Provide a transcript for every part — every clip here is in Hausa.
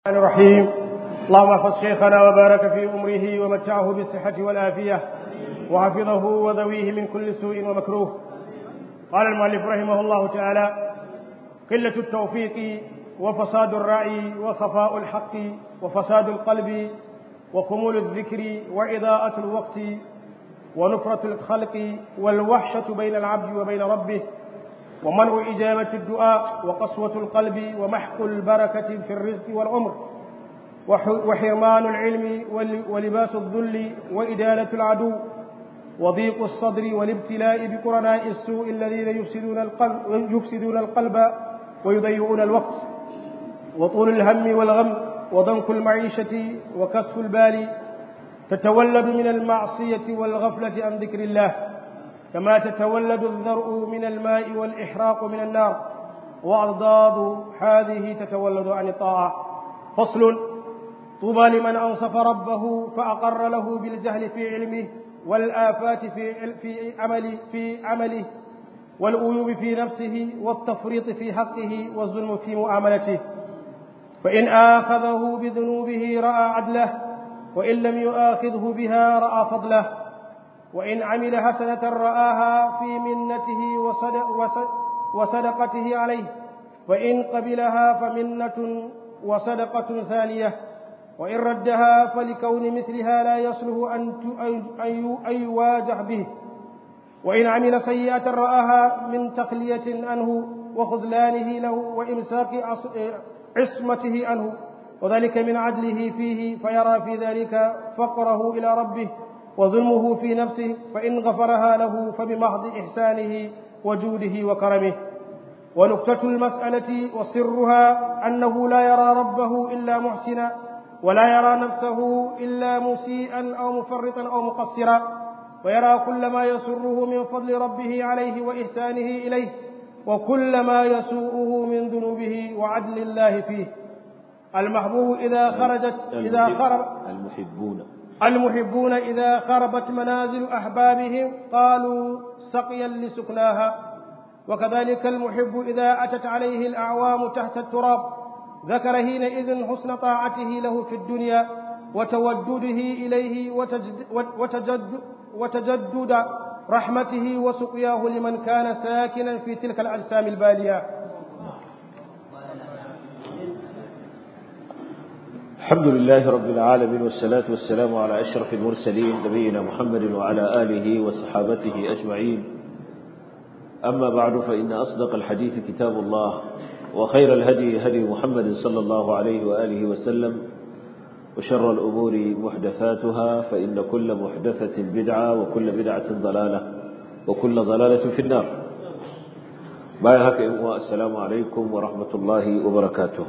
الرحمن الرحيم اللهم احفظ شيخنا وبارك في أمره ومتعه بالصحة والآفية وحفظه وذويه من كل سوء ومكروه قال المؤلف رحمه الله تعالى قلة التوفيق وفساد الرأي وخفاء الحق وفساد القلب وخمول الذكر وإضاءة الوقت ونفرة الخلق والوحشة بين العبد وبين ربه ومنع إجابة الدعاء وقسوة القلب ومحق البركة في الرزق والعمر وحرمان العلم ولباس الذل وإدالة العدو وضيق الصدر والابتلاء بقرناء السوء الذين يفسدون القلب, يفسدون القلب ويضيعون الوقت وطول الهم والغم وضنك المعيشة وكسف البال تتولد من المعصية والغفلة عن ذكر الله كما تتولد الذرء من الماء والإحراق من النار وأضداد هذه تتولد عن الطاعة فصل طوبى لمن أنصف ربه فأقر له بالجهل في علمه والآفات في في عمله في عمله والأيوب في نفسه والتفريط في حقه والظلم في معاملته فإن آخذه بذنوبه رأى عدله وإن لم يؤاخذه بها رأى فضله وإن عمل حسنة رآها في منته وصدق وصدقته عليه وإن قبلها فمنة وصدقة ثانية وإن ردها فلكون مثلها لا يصلح أن يواجه به وإن عمل سيئة رآها من تخلية عنه وخذلانه له وإمساك عصمته عنه وذلك من عدله فيه فيرى في ذلك فقره إلى ربه وظلمه في نفسه فإن غفرها له فبمحض إحسانه وجوده وكرمه ونكتة المسألة وسرها أنه لا يرى ربه إلا محسنا ولا يرى نفسه إلا مسيئا أو مفرطا أو مقصرا ويرى كل ما يسره من فضل ربه عليه وإحسانه إليه وكل ما يسوءه من ذنوبه وعدل الله فيه المحبوب إذا خرجت إذا خرب المحبون المحبون إذا خربت منازل أحبابهم قالوا سقيا لسكناها وكذلك المحب إذا أتت عليه الأعوام تحت التراب ذكر حينئذ حسن طاعته له في الدنيا وتودده إليه وتجد وتجد وتجدد رحمته وسقياه لمن كان ساكنا في تلك الأجسام البالية الحمد لله رب العالمين والصلاة والسلام على أشرف المرسلين نبينا محمد وعلى آله وصحابته أجمعين أما بعد فإن أصدق الحديث كتاب الله وخير الهدي هدي محمد صلى الله عليه وآله وسلم وشر الأمور محدثاتها فإن كل محدثة بدعة وكل بدعة ضلالة وكل ضلالة في النار بايهك السلام عليكم ورحمة الله وبركاته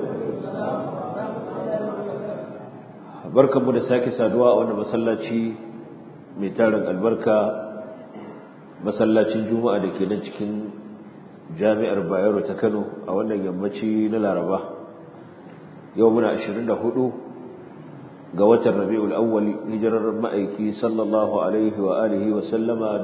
barkanmu da sake saduwa a wannan masallaci mai tarin albarka masallacin juma'a da ke nan cikin jami'ar bayero ta kano a wannan yammaci na laraba yau muna 24 ga watan rabi'ul awwal hijirar ma'aiki sallallahu alaihi wa alihi wa sallama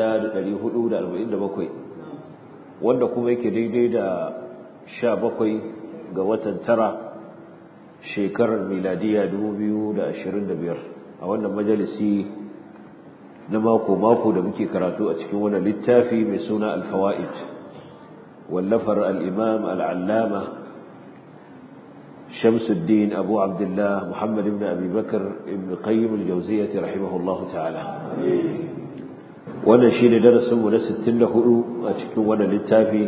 1447 wanda kuma yake daidai da 17 ga watan tara shekarar miladiya 2025 a wannan majalisi na mako-mako da muke karatu a cikin wannan littafi mai suna alfawa'id wallafar al'imam al'allama shamsuddin abu abdullah muhammad ibn abubakar ibn qayyim al-jauziyyati rahimahullahu ta'ala wannan shi ne darasinmu na 64 a cikin wannan littafi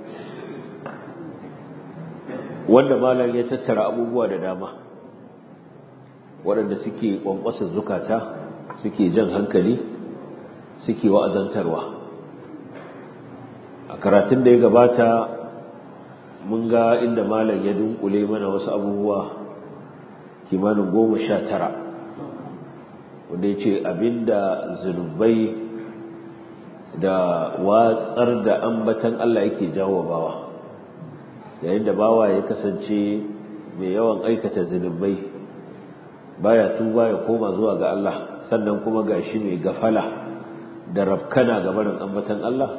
wanda malam ya tattara abubuwa da dama waɗanda suke ƙwanƙwasa zukata suke jan hankali suke wa'azantarwa a karatun da ya gabata mun ga inda malam ya dunkule mana wasu abubuwa kimanin goma sha tara wanda ya ce abinda zunubai da watsar da ambatan Allah yake jawo bawa yayin da bawa ya kasance mai yawan aikata zunubai baya tuba ya koma zuwa ga Allah sannan kuma gashi mai gafala da rafkana ga barin ambatan Allah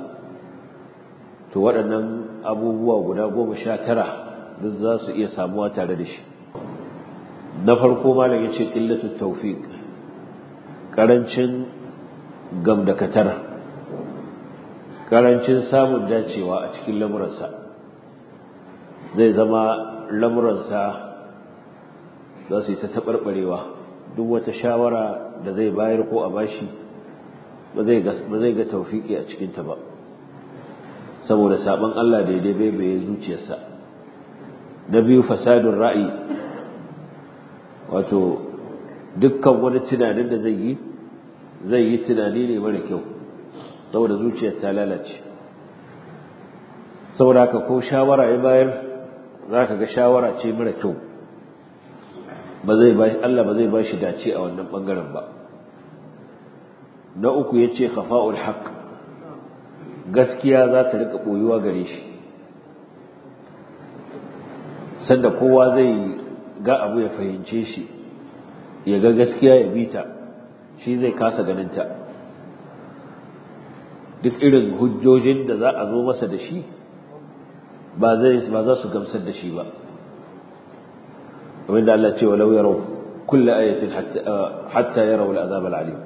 to waɗannan abubuwa guda goma sha tara duk za su iya samuwa tare da shi na farko malam ya ce ƙillatun taufiq ƙarancin gamdakatar ƙarancin samun dacewa a cikin lamuransa zai zama lamuransa za su yi ta taɓarɓarewa duk wata shawara da zai bayar ko a bashi ba zai ga taufiki a cikinta ba saboda sabon Allah daidai bai bai zuciyarsa na biyu fasadun ra'ayi wato dukkan wani tunanin da zai yi zai yi tunani ne mara kyau saboda zuciyar ta lalace saboda haka ko shawara ya bayar za ka ga shawara ce mara kyau ba zai ba Allah ba zai ba shi dace a wannan bangaren ba na uku ya ce khafa'ul haqq gaskiya za ta rika boyuwa gare shi sanda kowa zai ga abu ya fahimce shi ya ga gaskiya ya bita shi zai kasa ganinta duk irin hujjojin da za a zo masa da shi ba zai ba za su gamsar da shi ba kamar da Allah ce walau yarau kullu ayatin hatta hatta yarau al'azab al'alim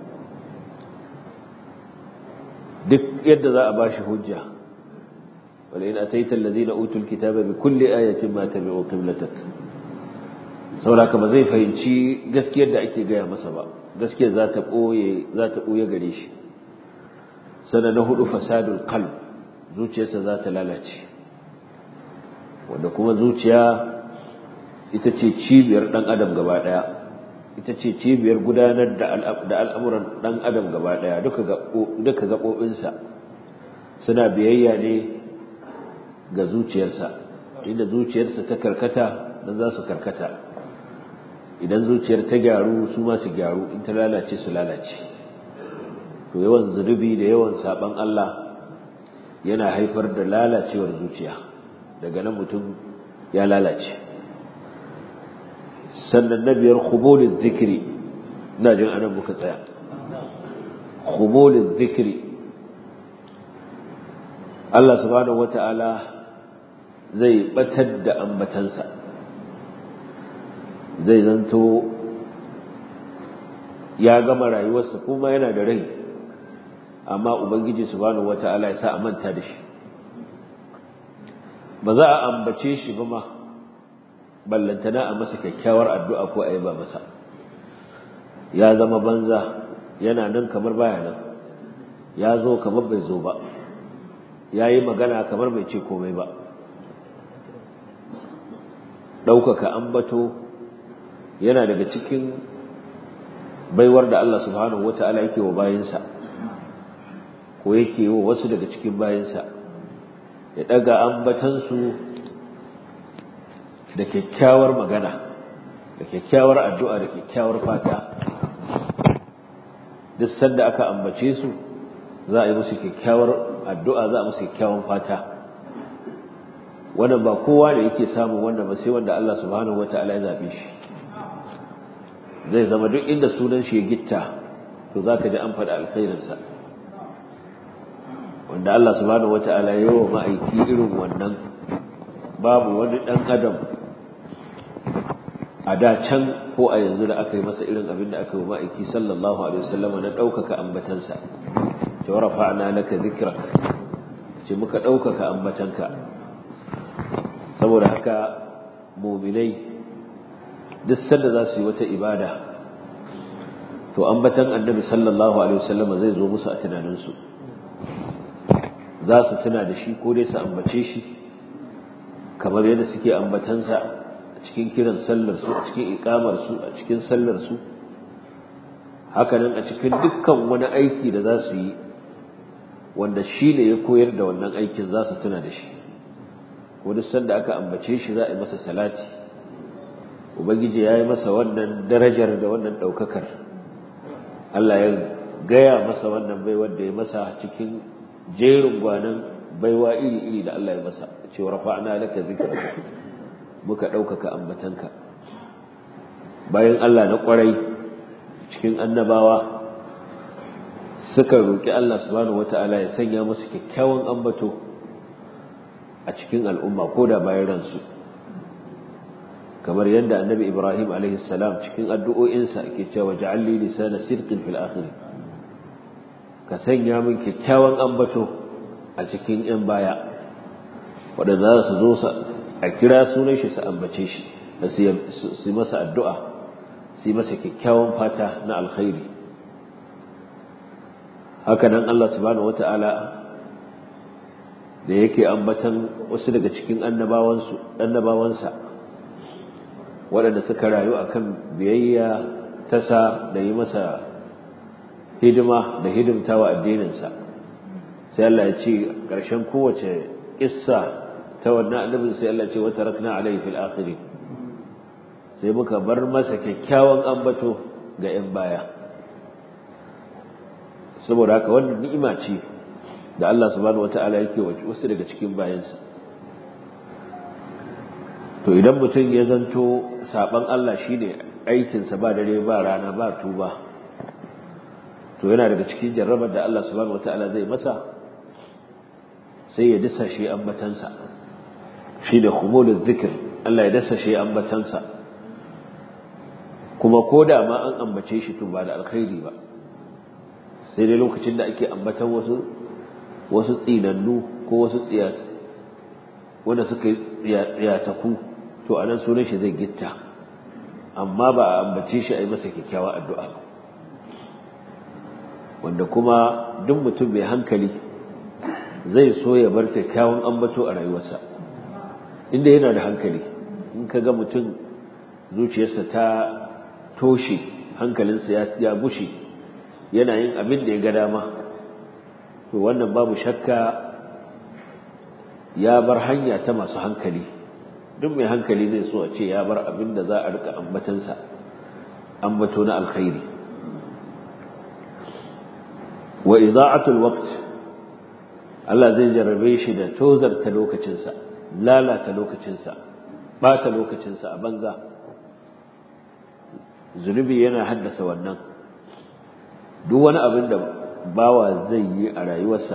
duk yadda za a bashi hujja wala in ataita alladhina utul kitaba bi kulli ayatin ma tabi'u qiblatak saboda ba zai fahimci gaskiyar da ake gaya masa ba gaskiyar za ta ɓoye za ta ɓoye gare shi sana na hudu fasadul qalb zuciyarsa za ta lalace wanda kuma zuciya ita ce cibiyar ɗan adam gaba ɗaya ita ce cibiyar gudanar da al'amuran ɗan adam gaba ɗaya duka gaɓoɓinsa suna biyayya ne ga zuciyarsa inda zuciyarsa ta karkata nan za su karkata idan zuciyar ta gyaru su ma su gyaru in ta lalace su lalace to yawan zunubi da yawan saban Allah yana haifar da lalacewar zuciya daga nan mutum ya lalace sannan na biyar khumulin zikiri ina jin anan muka tsaya khumulin zikiri Allah subhanahu wata'ala zai batar da ambatansa zai zanto ya gama rayuwarsa kuma yana da rai amma ubangiji subhanahu wata'ala ya sa a manta da shi ba za a ambace shi ba ma ballantana a masa kyakkyawar addu'a ko a yi ba masa ya zama banza yana nan kamar baya nan ya zo kamar bai zo ba ya yi magana kamar bai ce komai ba ɗaukaka ambato yana daga cikin baiwar da Allah subhanahu wata'ala yake wa bayinsa ko yake wa wasu daga cikin bayinsa ya ɗaga ambatansu da kyakkyawar magana da kyakkyawar addu'a da kyakkyawar fata duk sanda aka ambace su za a yi musu kyakkyawar addu'a za a musu kyakkyawan fata wannan ba kowa da yake samun wannan ba sai wanda Allah subhanahu wata'ala ya zabe shi zai zama duk inda sunan shi ya gitta to zaka ji an faɗa alkhairinsa wanda Allah subhanahu wata'ala ya yi wa ma'aiki irin wannan babu wani ɗan adam a da can ko a yanzu da aka yi masa irin abin da aka yi wa ma'aiki sallallahu alaihi wasallam na ɗaukaka ambatansa ta rafa'na laka dhikrak ce muka ɗaukaka ambatanka saboda haka muminai duk sanda za su yi wata ibada to ambatan annabi sallallahu alaihi wasallam zai zo musu a tunaninsu za su tuna da shi ko dai su ambace shi kamar yadda suke ambatansa a cikin kiran sallarsu a cikin iƙamarsu a cikin sallarsu hakanan a cikin dukkan wani aiki da za su yi wanda shi ne ya koyar da wannan aikin za su tuna da shi wani sanda aka ambace shi za a yi masa salati ubangiji ya yi masa wannan darajar da wannan ɗaukakar Allah ya gaya masa wannan baiwar da ya masa cikin jerin gwanan baiwa iri-iri da Allah ya masa cewa rafa'na laka zikraka muka ɗaukaka ambatanka bayan Allah na ƙwarai cikin annabawa suka roƙi Allah subhanahu wata'ala ya sanya musu kyakkyawan ambato a cikin al'umma ko da bayan ransu kamar yadda annabi ibrahim alaihi salam cikin addu'o'insa ke cewa ja'alli lisana sirqin fil akhir ka sanya min kyakkyawan ambato a cikin yan baya waɗanda za su zo a kira sunan shi su ambace shi da su masa addu'a su masa kyakkyawan fata na alkhairi haka nan Allah subhanahu wata'ala da yake ambatan wasu daga cikin annabawansa waɗanda suka rayu akan biyayya tasa da yi masa hidima da hidimtawa addininsa sai Allah ya ce ƙarshen kowace ƙissa ta wannan annabin sai Allah ce wata rakna alaihi fil akhirin sai muka bar masa kyakkyawan ambato ga 'yan baya saboda haka wannan ni'ima ce da Allah subhanahu wata'ala yake wasu daga cikin bayansa to idan mutum ya zanto saban Allah shine aikinsa ba dare ba rana ba tuba to yana daga cikin jarrabar da Allah subhanahu wata'ala zai masa sai ya dasa shi ambatansa shi da khumulul zikr Allah ya dasa shi ambatansa kuma ko da ma an ambace shi to ba da alkhairi ba sai dai lokacin da ake ambatan wasu wasu tsinannu ko wasu tsiyat wanda suka yi tsiyataku to anan sunan shi zai gitta amma ba a ambace shi a yi masa kyakkyawa addu'a ba wanda kuma duk mutum mai hankali zai so ya bar kyakkyawan ambato a rayuwarsa inda yana da hankali in ka ga mutum zuciyarsa ta toshe hankalinsa ya bushe yana yin abin da ya ga dama to wannan babu shakka ya bar hanya ta masu hankali duk mai hankali zai so a ce ya bar abin da za a rika ambatansa ambato na alkhairi wa ida'atul waqt Allah zai jarrabe shi da tozarta lokacinsa lalata lokacinsa bata lokacinsa a banza zunubi yana haddasa wannan duk wani abin da bawa zai yi a rayuwarsa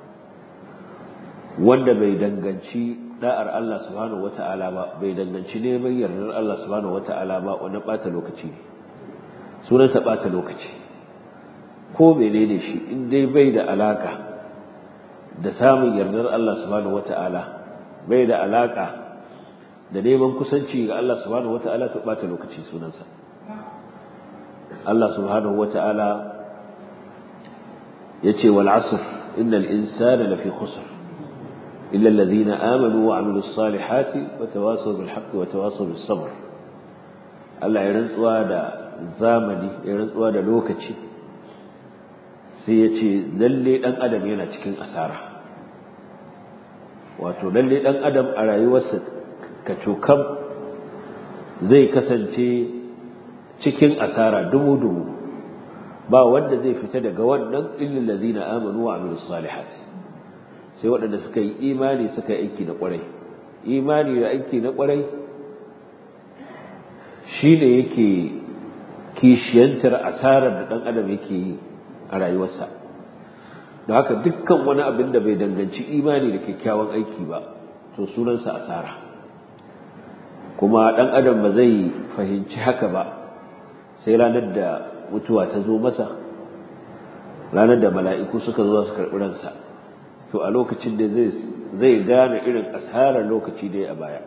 wanda bai danganci da'ar Allah subhanahu wata'ala ba bai danganci neman yardar Allah subhanahu wata'ala ba wani bata lokaci ne sunansa bata lokaci ko menene shi in dai bai da alaka da samun yardar Allah subhanahu wata'ala bai da alaka da neman kusanci ga Allah subhanahu wata'ala to bata lokaci sunansa Allah subhanahu wata'ala yace wal asr innal insana lafi khusr illa alladhina amanu wa amilus salihati wa tawasaw bil haqqi wa tawasaw bis sabr Allah ya rantsuwa da zamani ya rantsuwa da lokaci sai yace lalle dan adam yana cikin asara wato lalle dan adam a rayuwarsa kacokam zai kasance cikin asara dubu-dubu ba wanda zai fita daga wannan illal ladina amanu wa amilus salihat sai waɗanda suka yi imani suka yi aiki na ƙwarai imani da aiki na ƙwarai shine yake kishiyantar asarar da ɗan adam yake yi a rayuwarsa da haka dukkan wani abin da bai danganci imani da kyakkyawan aiki ba to sunansa asara kuma ɗan adam ba zai fahimci haka ba sai ranar da mutuwa ta zo masa ranar da mala'iku suka zo su karɓi ransa to a lokacin da zai gane irin asarar lokaci da ya a baya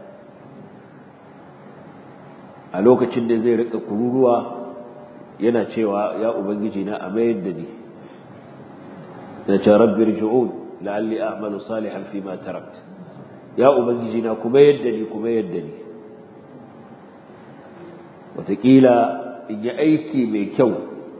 a lokacin da zai rika kururuwa yana cewa ya ubangiji na a mayar da ni da ce rabbi rji'un la'alli a'malu salihan fi ma tarakt ya ubangiji na kuma yadda ni kuma yadda ni wataƙila in yi aiki mai kyau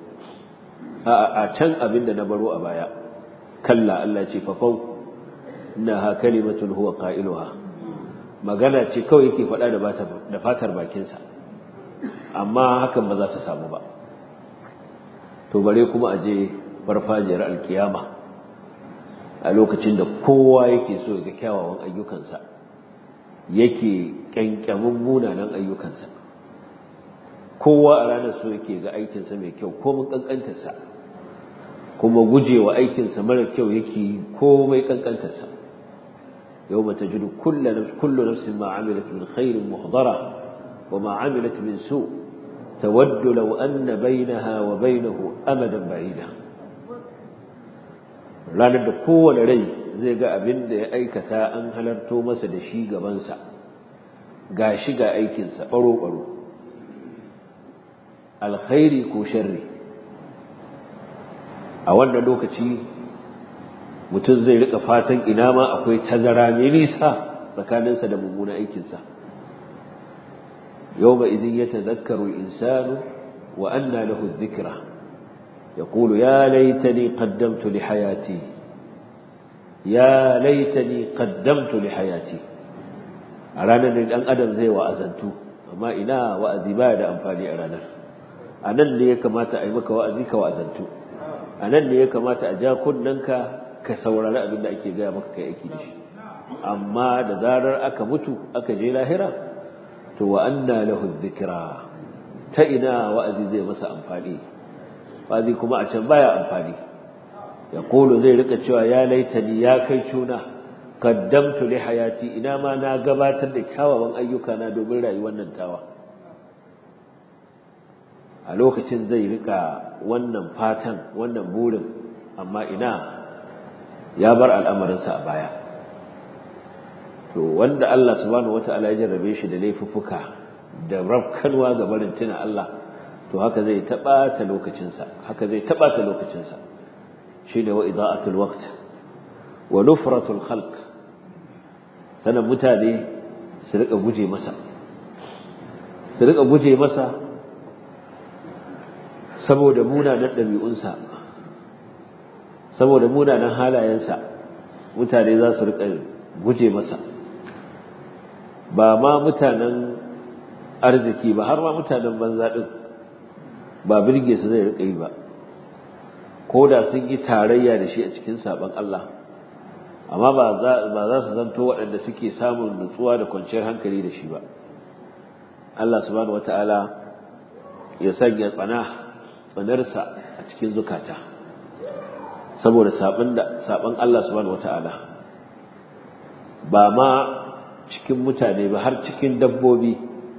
a can abin da na baro a baya kalla Allah ce fafau na ha kalimatun huwa qailuha magana ce kawai yake faɗa da fatar bakinsa amma hakan ba za ta samu ba to bare kuma a je farfajiyar alkiyama a lokacin da kowa yake so ga kyawawan ayyukansa yake kyankyamin munanan ayyukansa kowa a ranar so yake ga aikinsa mai kyau ko mun kankantarsa kuma gujewa aikinsa mara kyau yake komai kankantarsa yau mata jiru kullu nafsin ma amilat min khairin muhdara وما عملت من سوء تود لو أن بينها وبينه أمدا بعيدا ranar da kowane rai zai ga abin da ya aikata an halarto masa da shi gabansa ga shi ga aikinsa ɓaro-ɓaro alkhairi ko sharri a wannan lokaci mutum zai rika fatan ina ma akwai tazara mai nisa tsakaninsa da mummunan aikinsa yau ba idin ya tazakkaru insanu wa anna lahu dhikra يقول يا ليتني قدمت لحياتي يا ليتني قدمت لحياتي أرانا أن أدم زي وأزنتو أما إنا وأزي ما يدى أنفاني أرانا أنا اللي يكمات أيمك وأزيك وأزنتو أنا اللي يكمات أجاكن ننك كسورة لا أبن أكي قامك كي أكي دش أما دزارر أكا متو أكا جي لاهرة تو وأنا له الذكرى تئنا وأزي زي مسا أنفاني fazi kuma a can baya amfani ya kolo zai rika cewa ya laitani ya kai cuna qaddamtu li hayati ina ma na gabatar da kyawawan ayyuka na domin rayuwar nan tawa a lokacin zai rika wannan fatan wannan burin amma ina ya bar al'amarinsa a baya to wanda Allah subhanahu wataala ya jarrabe shi da laifuffuka da rafkanwa ga barin tuna Allah to haka zai taɓata lokacinsa haka zai taɓata lokacinsa shi ne wa ida'atul waqt wa nufratul khalq sanan mutane su rika guje masa su rika guje masa saboda munanan ɗabi'unsa saboda munanan halayensa mutane za su rika guje masa ba ma mutanen arziki ba har ma mutanen banza ɗin ba birge su zai riƙa yi ba ko da sun yi tarayya da shi a cikin sabon Allah amma ba za su zanto waɗanda suke samun nutsuwa da kwanciyar hankali da shi ba Allah subhanahu wata'ala ya sanya tsana tsanarsa a cikin zukata saboda sabon Allah subhanahu wata'ala ba ma cikin mutane ba har cikin dabbobi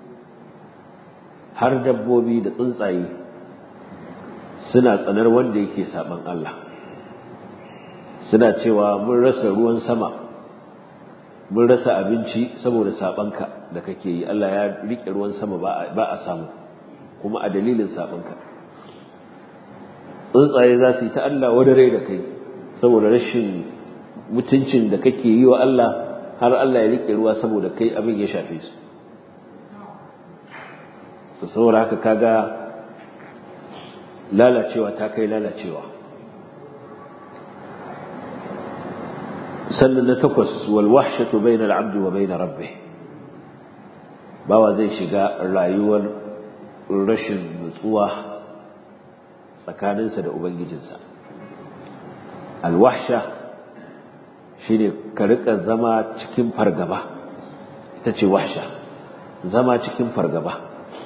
har dabbobi da tsuntsaye suna tsanar wanda yake saban Allah suna cewa mun rasa ruwan sama mun rasa abinci saboda sabanka da kake yi Allah ya rike ruwan sama ba a samu kuma a dalilin sabanka tsuntsaye za su yi ta Allah wadare da kai saboda rashin mutuncin da kake yi wa Allah har Allah ya rike ruwa saboda kai abin ya shafe su to saboda haka kaga lalacewa ta kai lalacewa sannan na takwas wal wahshatu bainal abdi wa bain rabbih bawa zai shiga rayuwar rashin nutsuwa tsakaninsa da ubangijinsa al wahsha shine ka rika zama cikin fargaba ita ce wahsha zama cikin fargaba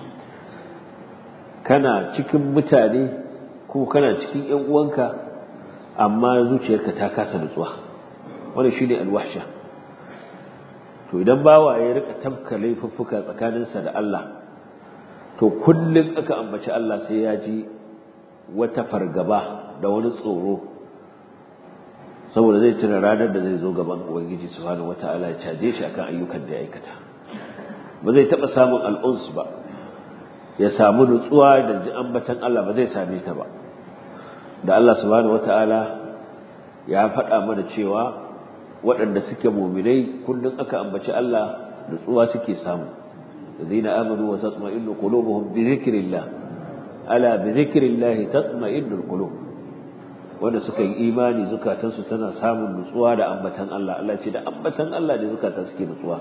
kana cikin mutane ko kana cikin ƴan uwanka amma zuciyarka ta kasa nutsuwa wannan shine alwahsha to idan bawa ya rika tabka laifuffuka tsakaninsa da Allah to kullum aka ambaci Allah sai ya ji wata fargaba da wani tsoro saboda zai tuna ranar da zai zo gaban ubangiji subhanahu wataala ya caje shi akan ayyukan da ya aikata ba zai taba samun al'uns ba ya samu nutsuwa da ji ambatan Allah ba zai same ta ba da Allah subhanahu wataala ya faɗa mana cewa waɗanda suke muminai kullum aka ambaci Allah nutsuwa suke samu الذين آمنوا وتطمئن قلوبهم بذكر الله ألا بذكر الله تطمئن القلوب wanda suka yi imani zukatansu tana samun nutsuwa da ambatan Allah Allah ce da ambatan Allah ne zukata suke nutsuwa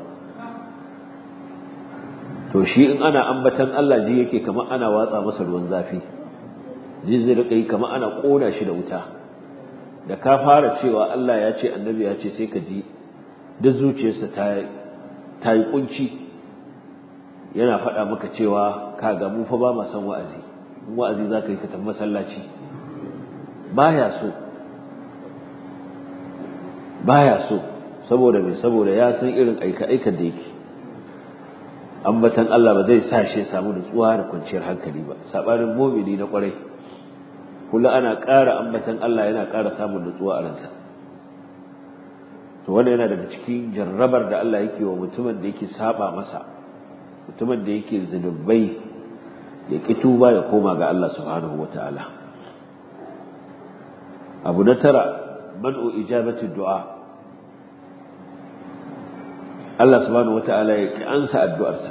to shi in ana ambatan Allah ji yake kamar ana watsa masa ruwan zafi ji zai rika yi kamar ana kona shi da wuta da ka fara cewa Allah ya ce annabi ya ce sai ka ji duk zuciyarsa ta ta yi kunci yana faɗa maka cewa kaga mu fa ba ma san wa'azi wa'azi za ka yi ka tafi masallaci baya so baya so saboda mai saboda ya san irin aika-aikan da yake ambatan Allah ba zai sa shi samu nutsuwa da kwanciyar hankali ba sabanin mu'mini na kwarai kullum ana ƙara ambatan Allah yana ƙara samun nutsuwa a ransa to wannan yana daga cikin jarrabar da Allah yake wa mutumin da yake saba masa mutumin da yake zunubai ya ki tuba ya koma ga Allah subhanahu wataala abu na tara man'u ijabati du'a Allah subhanahu wataala ya ki ansa addu'arsa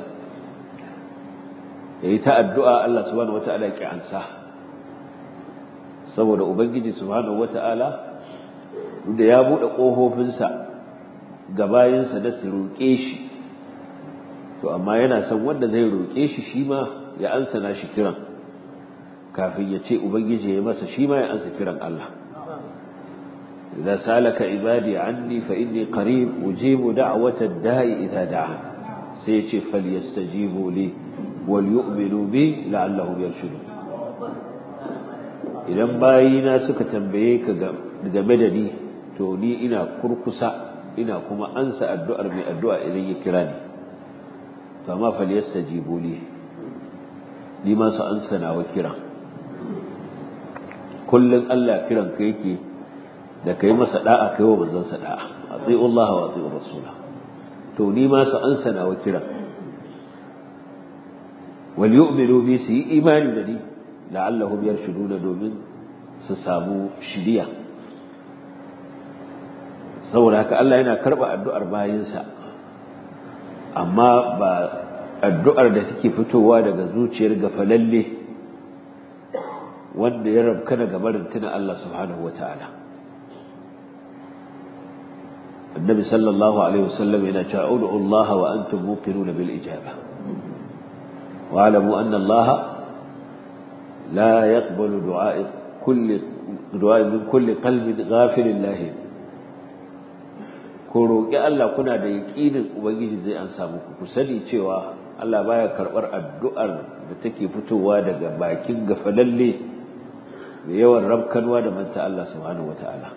yayi ta addu'a Allah subhanahu wataala ya ki ansa saboda ubangiji subhanahu wataala da ya bude kofofinsa ga bayinsa da su roƙe shi to amma yana son wanda zai roƙe shi shi ma ya ansa na shi kiran kafin ya ce ubangiji ya masa shi ma ya ansa kiran Allah idza salaka ibadi anni fa inni qarib ujibu da'wata ad-da'i idza da'a sai ya ce falyastajibu li wal yu'minu bi la'allahum yarshudun idan bayina suka tambaye ka game da ni to ni ina kurkusa ina kuma ansa addu'ar mai addu'a idan ya kira ni to amma falyastajibu li ni ma su ansa nawa kira kullun Allah kiran ka yake da kai masa da'a kai wa manzon sa da'a ati'u Allah wa ati'u rasula to ni ma su ansa nawa kira wal yu'minu bi su yi imani da ni la'allahum yarshuduna domin su samu shiriya saboda haka Allah yana karba addu'ar bayinsa amma ba addu'ar da take fitowa daga zuciyar gafalalle wanda ya rabka daga barin tuna Allah subhanahu wataala النبي صلى الله عليه وسلم إلى ادعوا الله وأنتم موقنون بالإجابة واعلموا أن الله لا يقبل دعاء كل دعاء من كل قلب غافل الله ku roƙi Allah kuna da yaƙinin Ubangiji zai an samu ku sani cewa Allah baya karɓar addu'ar da take fitowa daga bakin gafalalle mai yawan rabkanwa da manta Allah subhanahu wata'ala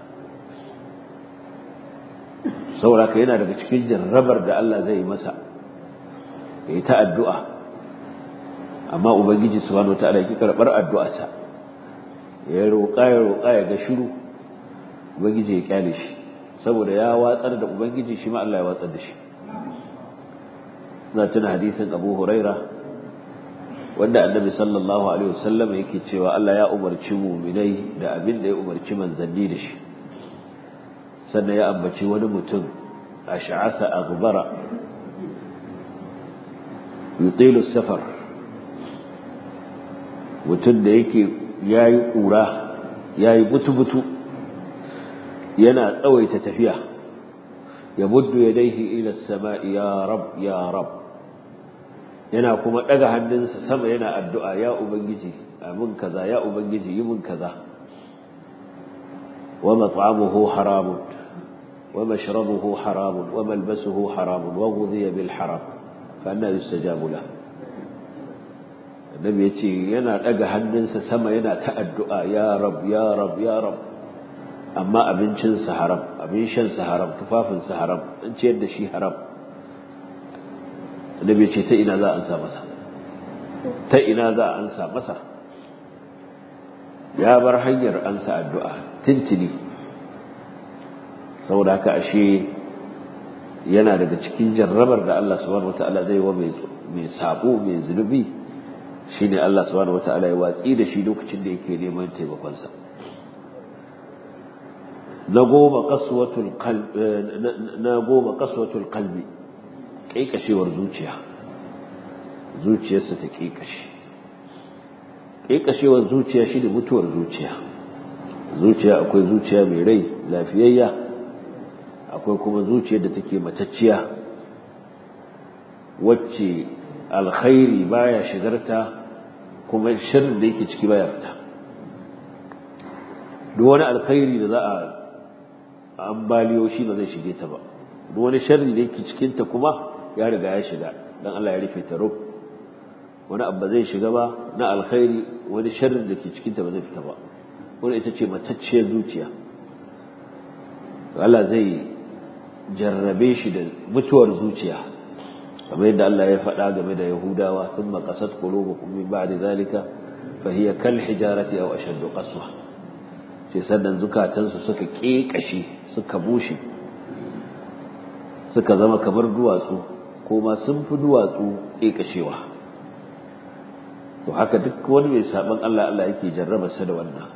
sauraka yana daga cikin jarrabar da Allah zai masa ya yi ta addu'a amma Ubangiji subhanahu wata'ala ki karɓar addu'arsa ya roƙa ya roƙa ya ga shiru Ubangiji ya kyale shi saboda ya watsar da ubangiji shi ma Allah ya watsar da shi na tuna hadisin Abu Huraira wanda Annabi sallallahu alaihi wasallam yake cewa Allah ya umarci mu'minai da abin da ya umarci manzanni da shi sannan ya ambaci wani mutum ash'atha aghbara yutilu safar mutum da yake yayi kura yayi butu-butu yana tsawaita tafiya ya muddu yadaihi ila samai ya rab ya rab yana kuma daga hannunsa sama yana addu'a ya ubangiji amin kaza ya ubangiji yi min kaza wa mat'amuhu haramun wa mashrabuhu haramun wa malbasuhu haramun wa ghudhiya bil haram fa anna yustajabu lahu annabi yace yana daga hannunsa sama yana ta addu'a ya rab ya rab ya rab amma abincinsa haram abin shansa haram tufafinsa haram an ciyar da shi haram annabi ce ta ina za a ansa masa ta ina za a ansa masa ya bar hanyar ansa addu'a tintini saboda haka ashe yana daga cikin jarrabar da Allah subhanahu wataala zai wa mai sabo mai zunubi shine Allah subhanahu wataala ya watsi da shi lokacin da yake neman taimakonsa na goma kaswatul qalbi na goma kaswatul qalbi kaikashewar zuciya zuciyarsa ta kaikashe kaikashewar zuciya shine mutuwar zuciya zuciya akwai zuciya mai rai lafiyayya akwai kuma zuciyar da take matacciya wacce alkhairi baya shigarta kuma sharrin da yake ciki baya fita duk wani alkhairi da za a ambaliyo shi ba zai shige ta ba duk wani sharri da yake cikin ta kuma ya riga ya shiga dan Allah ya rufe ta rub wani abu zai shiga ba na alkhairi wani sharrin da ke cikin ta ba zai fita ba wani ita ce matacciyar zuciya Allah zai jarrabe shi da mutuwar zuciya kamar yadda Allah ya faɗa game da Yahudawa thumma qasat qulubukum min ba'di zalika fa hiya kal hijarati aw ashaddu qaswa sai sannan zukatansu suka kekashi suka bushe suka zama kamar duwatsu ko ma sun fi duwatsu kekashewa to haka duk wani mai saban Allah Allah yake jarraba sa da wannan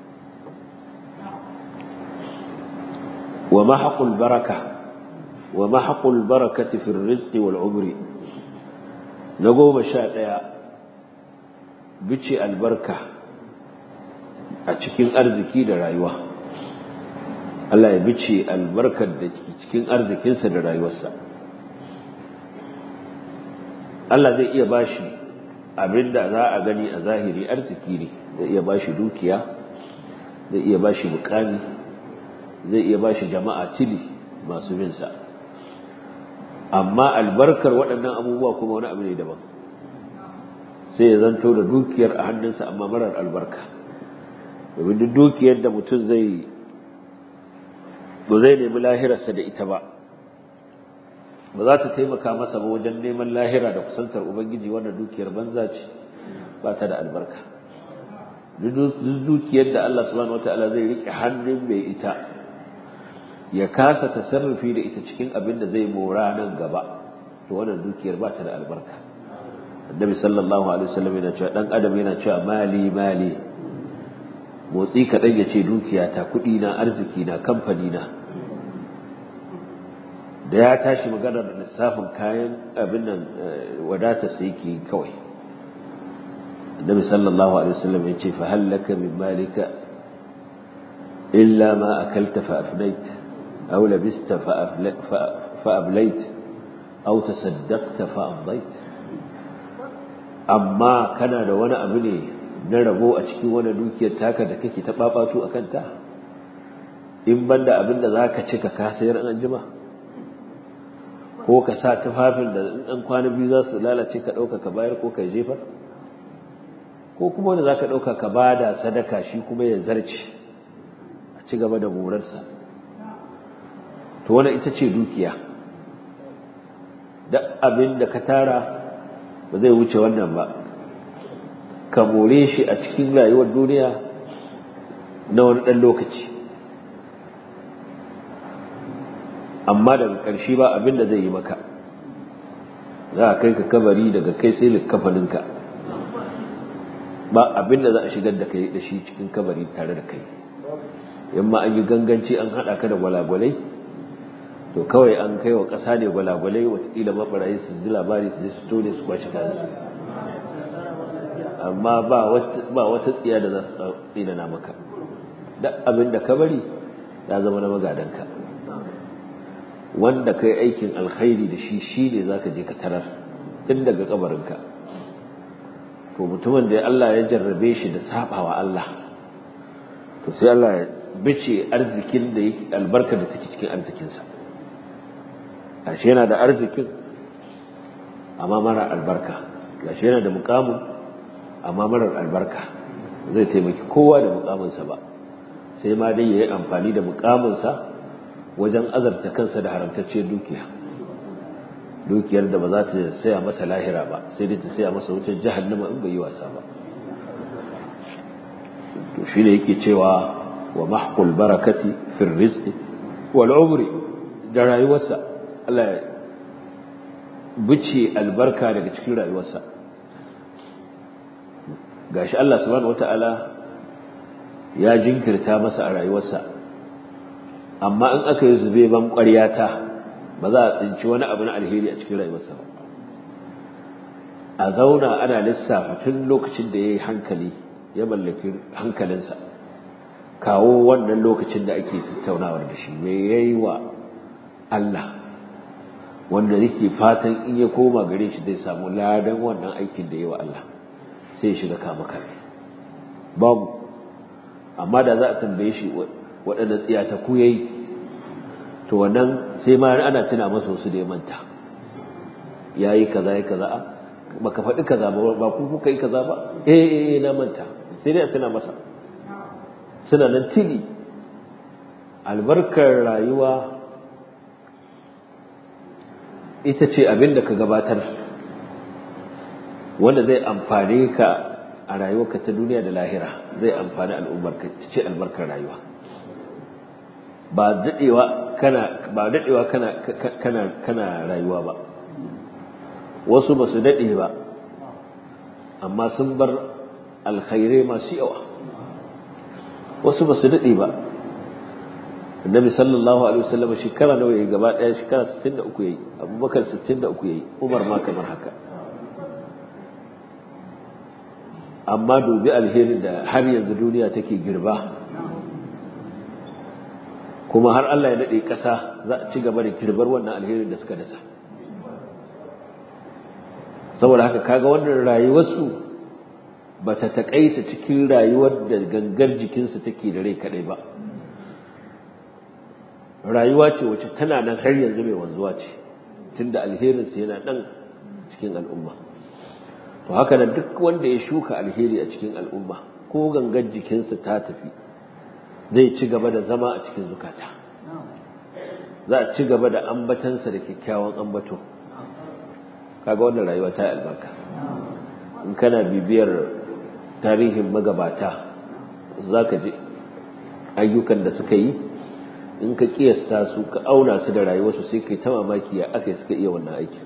wa mahqul baraka wa mahqul barakati fi rizqi wal umri na goma sha ɗaya bice albarka a cikin arziki da rayuwa Allah ya bice albarkar da cikin arzikinsa da rayuwarsa Allah zai iya bashi abinda za a gani a zahiri arziki ne zai iya bashi dukiya zai iya bashi mukami zai iya bashi jama'a tili masu binsa amma albarkar waɗannan abubuwa kuma wani abu ne daban sai ya zanto da dukiyar a hannunsa amma marar albarka domin duk dukiyar da mutum zai ba zai nemi lahirarsa da ita ba ba za ta taimaka masa ba wajen neman lahira da kusantar ubangiji wannan dukiyar banza ce ba ta da albarka duk dukiyar da Allah subhanahu wataala zai rike hannun mai ita ya kasa tasarrufi da ita cikin abin da zai mora nan gaba to wannan dukiyar ba ta da albarka annabi sallallahu alaihi wasallam yana cewa dan adam yana cewa mali mali motsi kaɗan ya ce dukiyata kuɗi na arziki na kamfani na da ya tashi maganar lissafin kayan abin nan wadata sai yake kawai annabi sallallahu alaihi wasallam ya ce fa hallaka min malika illa ma akalta fa afnait aw labista fa ablait aw tasaddaqta fa amdait amma kana da wani abu ne na rabo a cikin wani dukiyar taka da kake ta babatu a kanta in banda abin da za ka ci ka kasayar an jima ko ka sa tufafin da ɗan kwana biyu za su lalace ka ɗauka ka bayar ko ka jefar ko kuma wanda za ka ɗauka ka ba da sadaka shi kuma ya zarce a ci gaba da morarsa to wani ita ce dukiya duk abin da ka tara ba zai wuce wannan ba ka more shi a cikin rayuwar duniya na wani ɗan lokaci amma daga ƙarshe ba abin da zai yi maka za a kai ka kabari daga kai sai likkafaninka ba abin da za a shigar da kai da shi cikin kabari tare da kai yamma an yi ganganci an haɗa ka da gwalagwalai to kawai an kai wa ƙasa ne gwalagwalai watakila maɓarayi su ji labari su je su tone su kwashe kayan amma ba wata tsiya da za su tsinana maka duk abin da ka bari ya zama na magadanka wanda ka yi aikin alkhairi da shi shi ne za ka je ka tarar tun daga kabarinka to mutumin da Allah ya jarrabe shi da sabawa Allah to sai Allah ya bice arzikin da yake albarka da take cikin arzikinsa ashe yana da arzikin amma mara albarka gashi yana da mukamin amma marar albarka zai taimaki kowa da mukaminsa ba sai ma dai ya yi amfani da mukaminsa wajen azarta kansa da haramtacciyar dukiya dukiyar da ba za ta saya masa lahira ba sai dai ta saya masa wucin jahannama in bai yi wasa ba to shi ne yake cewa wa mahqul barakati fi rizqi wal umri da rayuwarsa Allah ya bice albarka daga cikin rayuwarsa gashi Allah subhanahu wata'ala ya jinkirta masa a rayuwarsa amma in aka yi zube ban ƙwaryata ba za a tsinci wani abu na alheri a cikin rayuwarsa ba a zauna ana lissafa tun lokacin da ya yi hankali ya mallaki hankalinsa kawo wannan lokacin da ake tattaunawar da shi me ya yi wa Allah wanda yake fatan in ya koma gare shi zai samu ladan wannan aikin da ya yi wa Allah sai ya shiga kama kare babu amma da za a tambaye shi waɗanda tsiyata ku yayi to wannan sai ma ana tuna masa wasu da ya manta yayi kaza yayi kaza a baka faɗi kaza ba ba ku kuka yi kaza ba eh eh na manta sai dai a tuna masa suna nan tili albarkar rayuwa ita ce abin da ka gabatar wanda zai amfane ka a rayuwarka ta duniya da lahira zai amfani al'ummarka ta ce albarkar rayuwa ba daɗewa kana ba daɗewa kana kana kana rayuwa ba wasu ba su daɗe ba amma sun bar alkhairai masu yawa wasu ba su daɗe ba annabi sallallahu alaihi wasallam shekara nawa yayi gaba ɗaya shekara 63 yayi abubakar 63 yayi umar ma kamar haka amma dubi alherin da har yanzu duniya take girba kuma har Allah ya daɗe ƙasa za a ci gaba da girbar wannan alherin da suka dasa saboda haka kaga wannan rayuwarsu ba ta taƙaita cikin rayuwar da gangar jikinsu take da rai kaɗai ba rayuwa ce wacce tana nan har yanzu mai wanzuwa ce tunda alherinsu yana nan cikin al'umma to haka nan duk wanda ya shuka alheri a cikin al'umma ko gangar jikinsa ta tafi zai ci gaba da zama a cikin zukata za a ci gaba da ambatansa da kyakkyawan ambato kaga wannan rayuwa ta albarka in kana bibiyar tarihin magabata za ka ji ayyukan da suka yi in ka kiyasta su ka auna su da rayuwarsu sai kai ta mamaki ya aka suka iya wannan aikin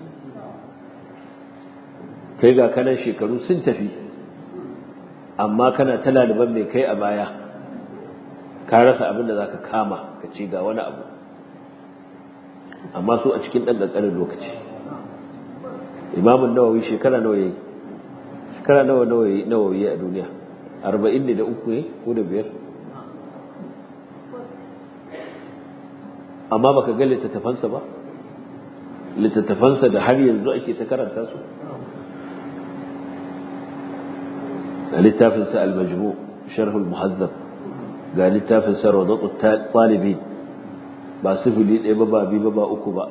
kai ga kanan shekaru sun tafi amma kana ta laliban mai kai a baya ka rasa abin da za ka kama ka ce ga wani abu amma su a cikin ɗan ƙanƙanin lokaci imamun nawawi shekara nawa yayi shekara nawa nawawi a duniya arba'in ne da uku ne ko da biyar amma baka ga littattafansa ba littattafansa da har yanzu ake ta karanta su ga littafinsa al-majmu sharh al-muhazzab ga littafinsa rawdatu talibin ba sifili ɗaya ba ba biyu ba ba uku ba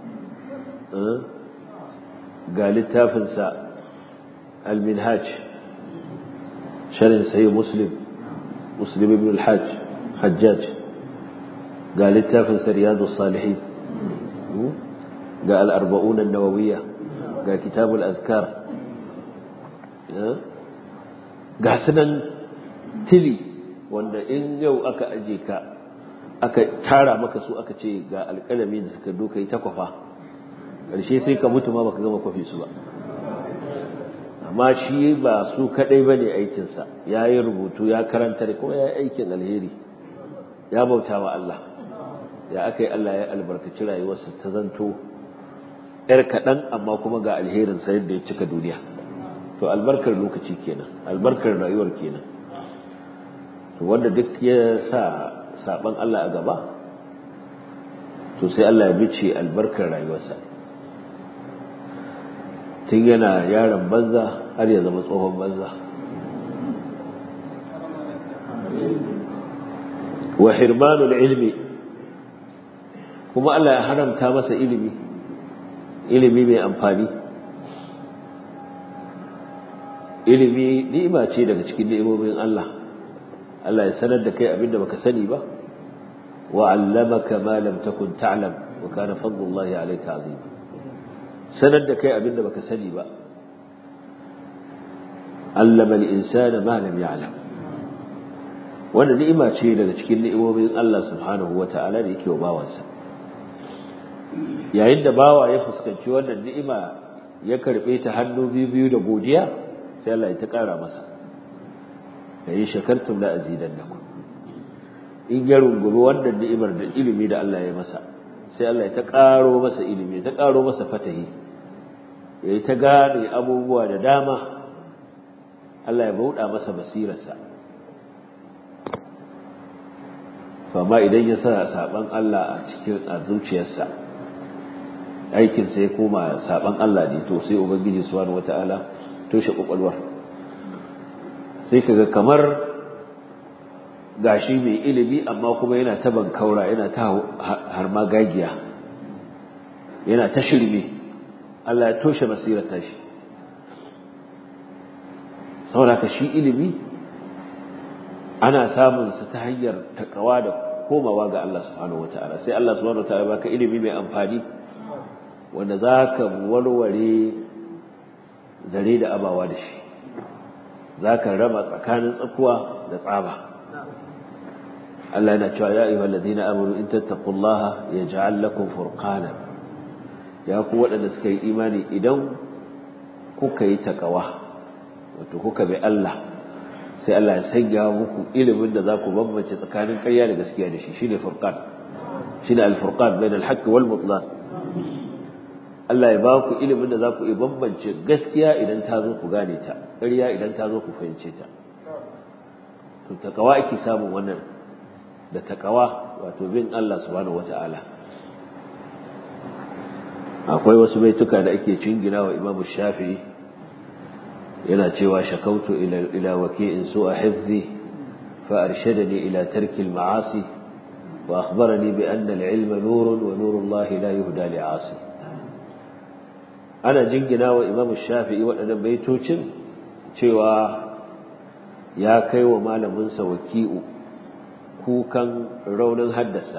ga littafinsa al-minhaj sharhin sahih muslim muslim ibn al-hajj hajjaj ga littafinsa riyadus salihin ga al-arba'un an-nawawiyya ga kitabul azkar ga sunan tili wanda in yau aka aje ka aka tara maka su aka ce ga alƙalami da suka doka yi ta kwafa ƙarshe sai ka mutu ma baka gama kwafe su ba amma shi ba su kaɗai ba ne aikinsa ya yi rubutu ya karanta da kuma ya yi aikin alheri ya bauta wa Allah ya aka yi Allah ya albarkaci rayuwarsa ta zanto ‘yar kaɗan amma kuma ga alherinsa yadda ya cika duniya to albarkar lokaci kenan albarkar rayuwar kenan to wanda duk ya sa saban Allah a gaba to sai Allah ya bice albarkar rayuwarsa tun yana yaron banza har ya zama tsohon banza wa hirmanul ilmi kuma Allah ya haramta masa ilimi ilimi mai amfani ilimi ni'ima ce daga cikin ni'imomin Allah Allah ya sanar da kai abinda baka sani ba wa 'allamaka ma lam takun ta'lam wa kana fadlullahi 'alayka 'azim sanar da kai abinda baka sani ba 'allama al-insana ma lam ya'lam wannan ni'ima ce daga cikin ni'imomin Allah subhanahu wata'ala da yake wa bawansa yayin da bawa ya fuskanci wannan ni'ima ya karbe ta hannu biyu biyu da godiya sai Allah ya ta kara masa da yi shakartum la azidannakum in ya rungumi wannan ni'imar da ilimi da Allah ya masa sai Allah ya ta karo masa ilimi ta karo masa fatahi ya ta gane abubuwa da dama Allah ya bauɗa masa basirarsa amma idan ya sa saban Allah a cikin a zuciyarsa aikin sai koma saban Allah ne to sai ubangiji subhanahu wataala toshe kwakwalwar sai kaga kamar gashi mai ilimi amma kuma yana ta bankaura yana ta har magagiya yana ta shirme Allah ya toshe basirar tashi saboda ka shi ilimi ana samun sa ta hanyar takawa da komawa ga Allah subhanahu wataala sai Allah subhanahu wataala baka ilimi mai amfani wanda za ka warware zare da abawa da shi za ka raba tsakanin tsakuwa da tsaba Allah yana cewa ya ayyuhal ladina amanu in tattaqullaha yaj'al lakum furqana ya ku waɗanda suka yi imani idan kuka yi takawa wato kuka bi Allah sai Allah ya sanya muku ilimin da za ku bambance tsakanin ƙarya da gaskiya da shi shine furqan shine al-furqan bain al-haqq wal butlan Allah ya ba ku ilimin da za ku iya bambance gaskiya idan ta zo ku gane ta ƙarya idan ta zo ku fahimce ta to takawa ake samun wannan da takawa wato bin Allah subhanahu wata'ala akwai wasu baituka da ake cingina wa Imam Shafi'i yana cewa shakautu ila ila waki'in su'a hifzi fa arshadani ila tarki al-ma'asi wa akhbarani bi anna al-ilma nurun wa nuru Allah la yuhda li'asi ana jingina wa Imam Shafi'i waɗannan baitocin cewa ya kai wa malaminsa waki'u kukan raunin haddasa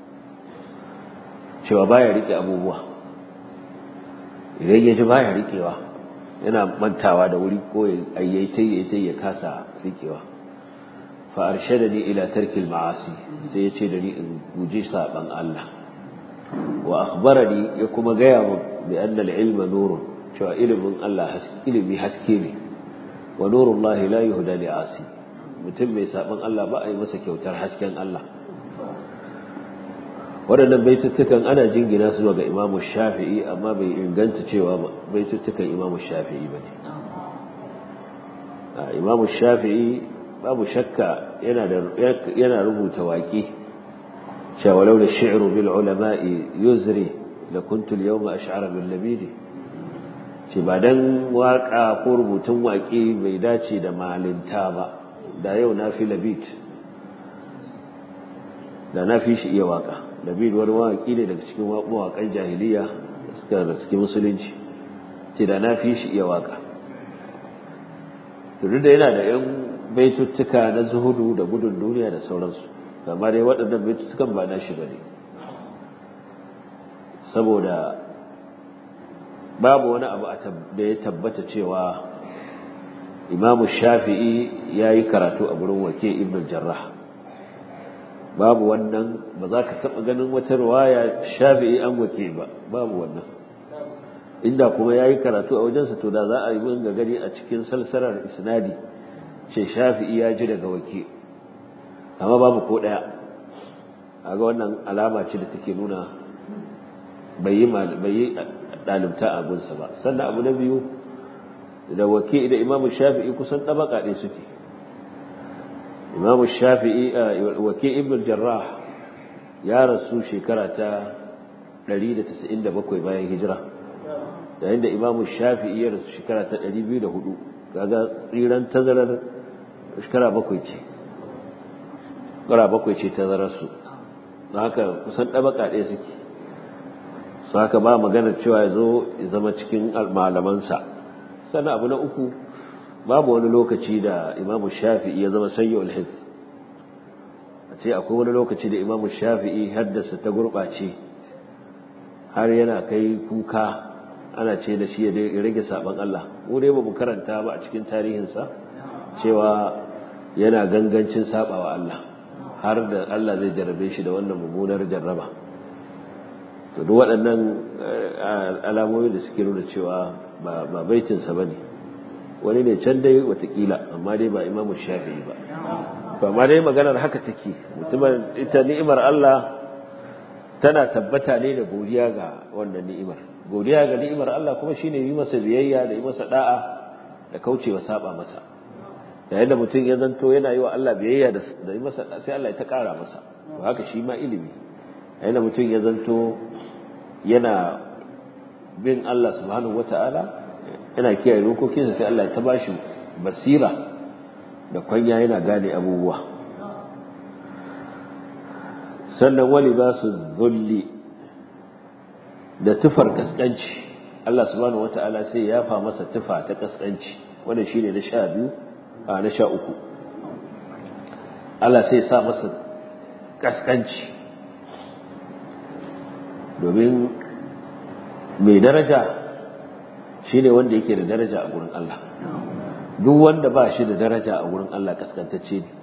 cewa baya rike abubuwa idan ya ji baya rikewa yana mantawa da wuri ko ayyaitai ya kasa rikewa fa arshadani ila tarkil ma'asi sai ya ce da ni in guji saban Allah wa akhbarani ya kuma gaya min bi anna al-ilma nurun cewa ilimin Allah ilimi haske ne wa nurullahi la yuhda li asi mutum mai saban Allah ba a yi masa kyautar hasken Allah waɗannan baituttukan ana jingina su ga imamu shafi'i amma bai inganta cewa baituttukan imamu shafi'i ba ne imamu shafi'i babu shakka yana rubuta waƙi cewa lau da shi'ru bil ulama'i yuzri da kuntul yau ma ash'ara bil labidi ce ba dan waƙa ko rubutun waƙi bai dace da malinta ba da yau na fi labid da na fi shi iya waƙa labid wani mawaƙi ne daga cikin mawaƙan jahiliya suka da cikin musulunci ce da na fi shi iya waƙa turu da yana da yan baituttuka na zuhudu da gudun duniya da sauransu amma dai waɗannan baituttukan ba na shi ba ne saboda babu wani abu da ya tabbata cewa imamu shafi'i ya yi karatu a gurin wake ibn jarrah babu wannan ba za ka taɓa ganin wata ruwaya shafi'i an wake ba babu wannan inda kuma ya yi karatu a wajensa to da za a yi ga gani a cikin salsalar isnadi ce shafi'i ya ji daga wake amma babu ko ɗaya a ga wannan alama ce da take nuna bai yi ɗalibta a gunsa ba sannan abu na biyu da wake da imamu shafi'i kusan ɗabaka ɗaya suke imamu shafi'i wake ibn jarrah ya rasu shekara ta 197 bayan hijira yayin da imamu shafi'i ya rasu shekara ta 204 kaga tsiran tazarar shekara bakwai ce shekara bakwai ce tazararsu haka kusan ɗabaka ɗaya suke su haka ba maganar cewa ya zo ya zama cikin malamansa sannan abu na uku babu wani lokaci da imamu shafi'i ya zama sayyo alhif a ce akwai wani lokaci da imamu shafi'i haddasa ta gurɓace har yana kai kuka ana ce da shi ya rage saban Allah mu dai ba mu karanta ba a cikin tarihinsa cewa yana gangancin sabawa Allah har da Allah zai jarrabe shi da wannan mummunar jarraba to duk waɗannan alamomi da suke nuna cewa ba baitinsa ba ne wani ne can dai watakila amma dai ba imamu shafi'i ba to amma dai maganar haka take mutumin ita ni'imar Allah tana tabbata ne da godiya ga wannan ni'imar godiya ga ni'imar Allah kuma shine yi masa biyayya da yi masa da'a da kaucewa saba masa yayin da mutum ya zanto yana yi wa Allah biyayya da yi masa sai Allah ya ta kara masa to haka shi ma ilimi yayin da mutum ya zanto yana bin Allah subhanahu wata'ala yana kiyaye dokokinsa sai Allah ya ta bashi basira da kwanya yana gane abubuwa sannan wani ba su zulli da tufar kaskanci Allah subhanahu wata'ala sai ya fa masa tufa ta kaskanci wanda shine na sha biyu a na sha uku Allah sai sa masa kaskanci domin mai daraja shine wanda yake da daraja a gurin Allah duk wanda ba shi da daraja a gurin Allah kaskantacce ne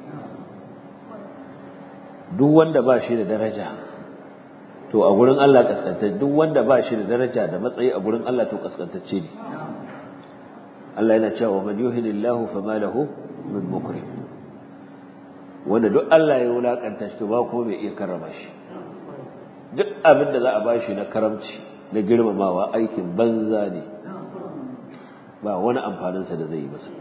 duk wanda ba shi da daraja to a gurin Allah kaskantacce duk wanda ba shi da daraja da matsayi a gurin Allah to kaskantacce ne Allah yana cewa man yuhinillahu fama lahu min mukrim wanda duk Allah ya wulakanta shi to ba ko bai iya karrama shi duk abin da za a bashi na karamci na girmamawa aikin banza ne ba wani amfaninsa da zai yi masa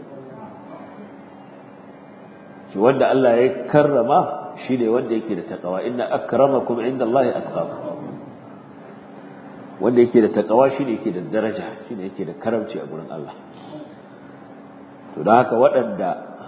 shi wanda Allah ya karrama shi ne wanda yake da takawa inna akramakum inda Allah atqakum wanda yake da takawa shi ne yake da daraja shi ne yake da karamci a gurin Allah to da haka waɗanda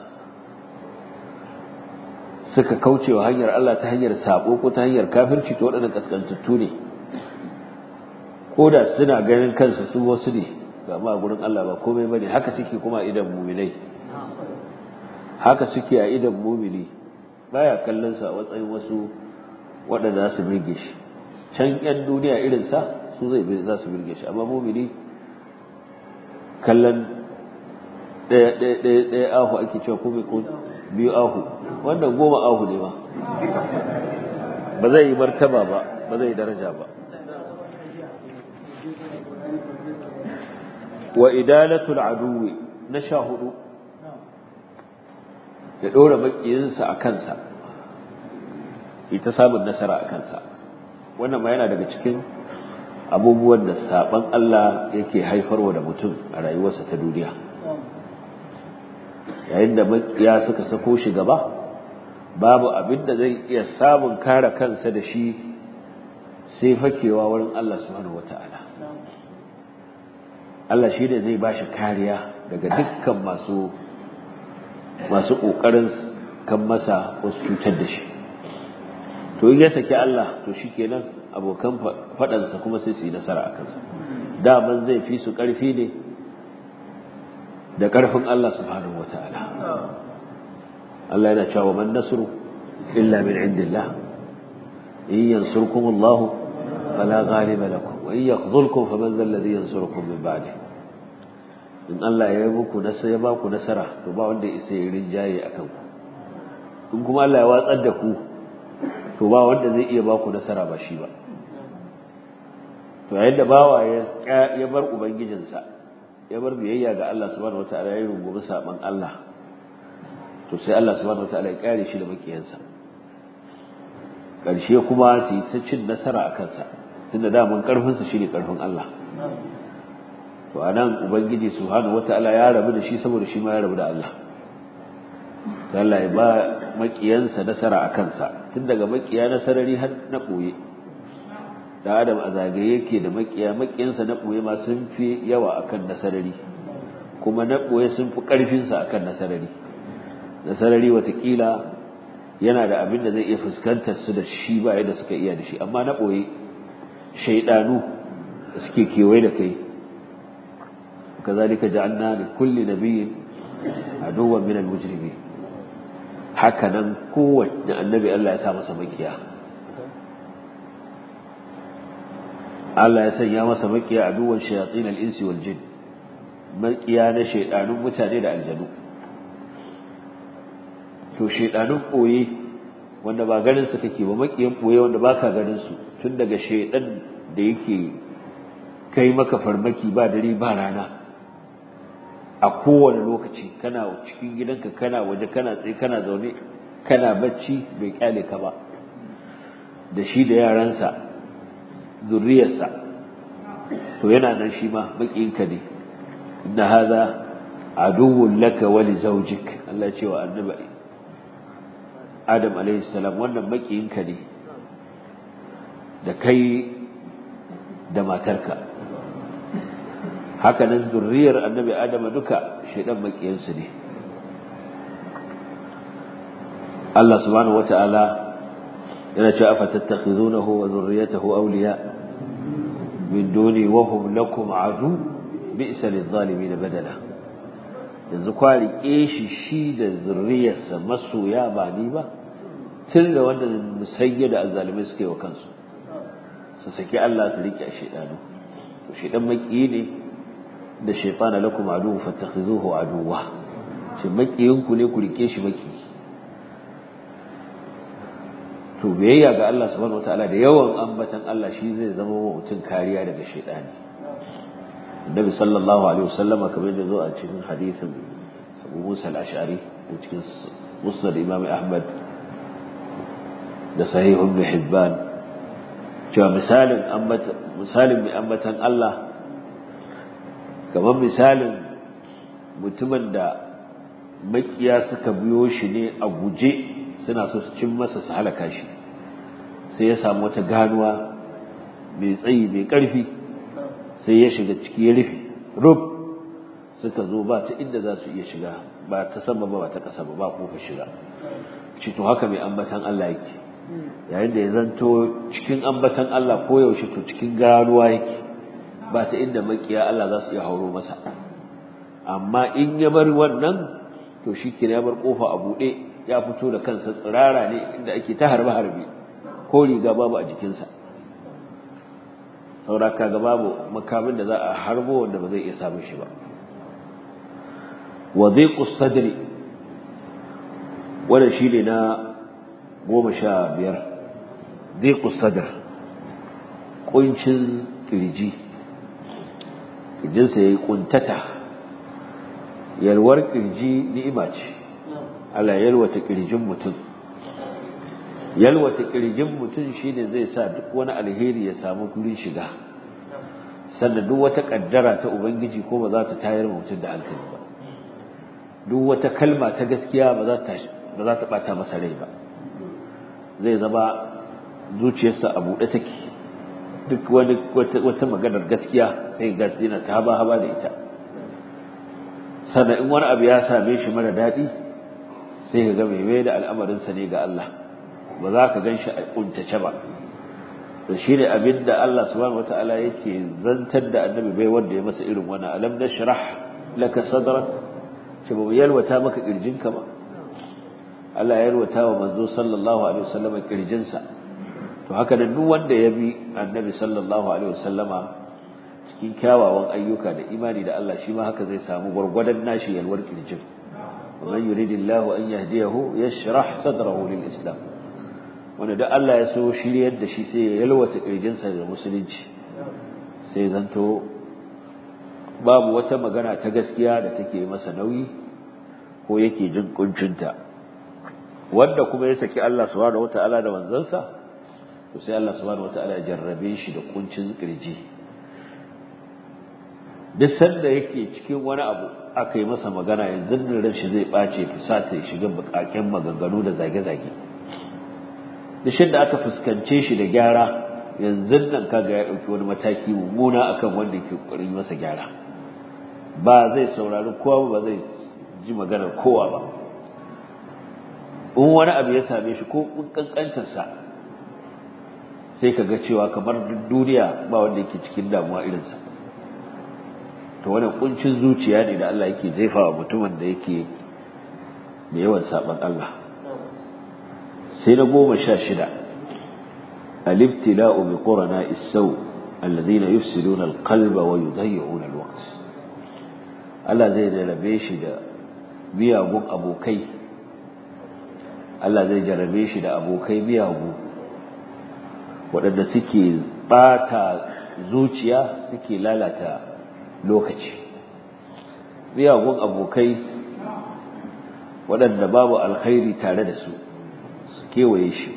suka kauce wa hanyar Allah ta hanyar sabo ko ta hanyar kafirci to waɗannan kaskantattu ne ko da suna ganin kansu su wasu ne ga ma gurin Allah ba komai bane haka suke kuma idan mu'minai haka suke a idan mu'mini baya kallon sa a matsayin wasu waɗanda za su birge shi can yan duniya irin sa su zai za su birge shi amma mu'mini kallon ɗaya ɗaya ɗaya ɗaya ahu ake cewa ko ko biyu ahu wannan goma ahu ne ba ba zai yi martaba ba ba zai yi daraja ba wa idalatul aduwi na sha hudu ya ɗora makiyinsa a kansa ita samun nasara a kansa wannan ma yana daga cikin abubuwan da saban Allah yake haifarwa da mutum a rayuwarsa ta duniya yayin da makiya suka sako shi gaba babu abin da zai iya samun kare kansa da shi sai fakewa wurin Allah subhanahu wata'ala Allah shi ne zai bashi kariya daga dukkan masu masu kokarin kan masa wasu cutar da shi to in ya saki Allah to shikenan abokan fadansa kuma sai su yi nasara a kansa daman zai fi su karfi ne da karfin Allah subhanahu wata'ala Allah yana cewa man nasru illa min indillah in yansurkum Allah fala ghaliba lakum wa in yakhzulkum faman dhal ladhi yansurukum min ba'di in Allah ya yi muku nasara ya ba ku nasara to ba wanda isa ya rinjaye akan ku in kuma Allah ya watsar da ku to ba wanda zai iya ba ku nasara ba shi ba to yayin da bawa ya ya bar ubangijinsa ya bar biyayya ga Allah subhanahu wataala ya rungumi saban Allah to sai Allah subhanahu wataala ya kare shi da makiyansa karshe kuma su yi ta cin nasara a kansa tunda daman karfinsa shine karfin Allah to anan ubangiji subhanahu wataala ya rabu da shi saboda shi ma ya rabu da Allah sai Allah ya ba makiyansa nasara a kansa tun daga makiya na sarari har na boye da adam a zagaye yake da makiya makiyansa na boye ma sun fi yawa akan na sarari kuma na boye sun fi karfinsa akan na sarari na sarari watakila yana da abin da zai iya fuskantar su da shi ba yadda suka iya da shi amma na boye shaidanu da suke kewaye da kai kazalika ja'alna li kulli nabiyyin aduwwan min al-mujrimin haka nan kowanne annabi Allah ya sa masa makiya Allah ya sanya masa makiya aduwwan shayatin al-insi wal jin makiya na shaidanun mutane da aljanu to shaidanun boye wanda ba ganin su kake ba makiyan boye wanda baka ganin su tun daga shaidan da yake kai maka farmaki ba dare ba rana a kowane lokaci kana cikin gidanka kana waje kana tsaye kana zaune kana bacci bai kyale ka ba da shi da yaransa zurriyarsa to yana nan shi ma makiyinka ne inna hadha aduwwun laka wa li zawjik Allah ce wa annabi Adam alaihi salam wannan makiyinka ne da kai da matarka haka nan zurriyar annabi Adam duka shedan makiyansu ne Allah subhanahu wataala yana cewa afatattakhizunahu wa zurriyatahu awliya min duni wa hum lakum adu bi'sa lidh-dhalimin badala yanzu kwa rike shi shi da zurriyarsa masoya ba ni ba tun da wanda musayya da azzalimai suke wa kansu su saki Allah su rike shedanu shi dan maki ne da shaytana lakum adu fattakhizuhu aduwa shi makiyin ku ne ku rike shi maki to biyayya ga Allah subhanahu wataala da yawan ambatan Allah shi zai zama wa mutum kariya daga shaytani Annabi sallallahu alaihi wasallam kamar da zo a cikin hadisin Abu Musa al-Ash'ari da cikin Musnad Imam Ahmad da Sahih Ibn Hibban cewa misalin misalin mai ambatan Allah kamar misalin mutumin da makiya suka biyo shi ne a guje suna so su cin masa su halaka shi sai ya samu wata ganuwa mai tsayi mai ƙarfi sai ya shiga ciki ya rufe rub suka zo ba ta inda za su iya shiga ba ta sama ba ba ta ƙasa ba ba kofa shiga ci to haka mai ambatan Allah yake yayin da ya zanto cikin ambatan Allah ko yaushe to cikin ganuwa yake ba ta inda makiya Allah za su iya hauro masa amma in ya bar wannan to shi ya bar kofa a buɗe ya fito da kansa tsirara ne inda ake ta harbe harbe ko riga babu a jikinsa saura kaga babu makamin da za a harbo wanda ba zai iya samun shi ba wa dhiqus sadri wannan shine na goma sha biyar dhiqus sadr kuncin kirji kirjinsa yayi kuntata yalwar kirji ni'ima ce Allah yalwata kirjin mutum yalwata kirjin mutum shine zai sa duk wani alheri ya samu gurin shiga sannan duk wata kaddara ta ubangiji ko ba za ta tayar mutum da hankali ba duk wata kalma ta gaskiya ba za ta ba za ta bata masa rai ba zai zama zuciyarsa a buɗe take duk wani wata maganar gaskiya sai ga yana ta haba haba da ita sannan in wani abu ya same shi mara daɗi sai ka ga mai mai da al'amarinsa ne ga Allah ba za ka gan shi a kuntace ba da shi ne abin da Allah subhanahu wata'ala yake zantar da annabi bai wanda ya masa irin wani alam na shirah laka sadrak ce ba yalwata maka kirjinka ba Allah ya yalwata wa manzo sallallahu alaihi wasallam kirjinsa to haka da duk wanda ya bi annabi sallallahu alaihi wasallama cikin kyawawan ayyuka da imani da Allah shi ma haka zai samu gwargwadon nashi yalwar kirjin ومن يريد الله أن يهديه يشرح صدره للإسلام wanda da Allah ya so shiryar da shi sai ya yalwata kirjinsa da musulunci sai zanto babu wata magana ta gaskiya da take masa nauyi ko yake jin kuncinta wanda kuma ya saki Allah subhanahu wataala da manzansa to sai Allah subhanahu wataala ya jarrabe shi da kuncin kirji duk sanda yake cikin wani abu aka yi masa magana yanzu nan ran shi zai bace fusata ya shiga bukaken maganganu da zage-zage duk da aka fuskance shi da gyara yanzu nan kaga ya dauki wani mataki mummuna akan wanda ke kokarin masa gyara ba zai saurari kowa ba zai ji maganar kowa ba in wani abu ya same shi ko kankantar sa sai kaga cewa kamar duniya ba wanda yake cikin damuwa irinsa to wannan kuncin zuciya ne da Allah yake jefawa mutumin da yake da yawan saban Allah sai na goma sha shida al-ibtila'u bi qurana is-saw alladhina yufsiduna al-qalba wa yudayyi'una al-waqt Allah zai jarabe shi da miyagun abokai Allah zai jarabe shi da abokai miyagu waɗanda suke ɓata zuciya suke lalata lokaci miyagun abokai waɗanda babu alkhairi tare da su su kewaye shi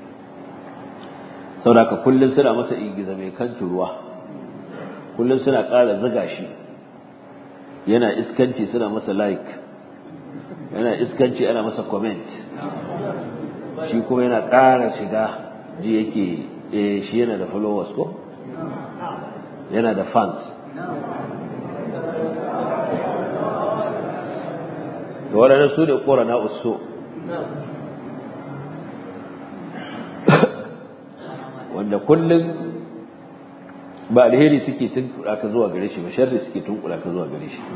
saboda kullum suna masa ingiza mai kan ruwa kullum suna ƙara zaga shi yana iskanci suna masa like yana iskanci ana masa comment shi kuma yana ƙara shiga ji yake shi yana da followers ko yana da fans to waɗanda su ne ƙorana uso wanda kullum ba alheri suke tunkura ka zuwa gare shi ba sharri suke tunkura ka zuwa gare shi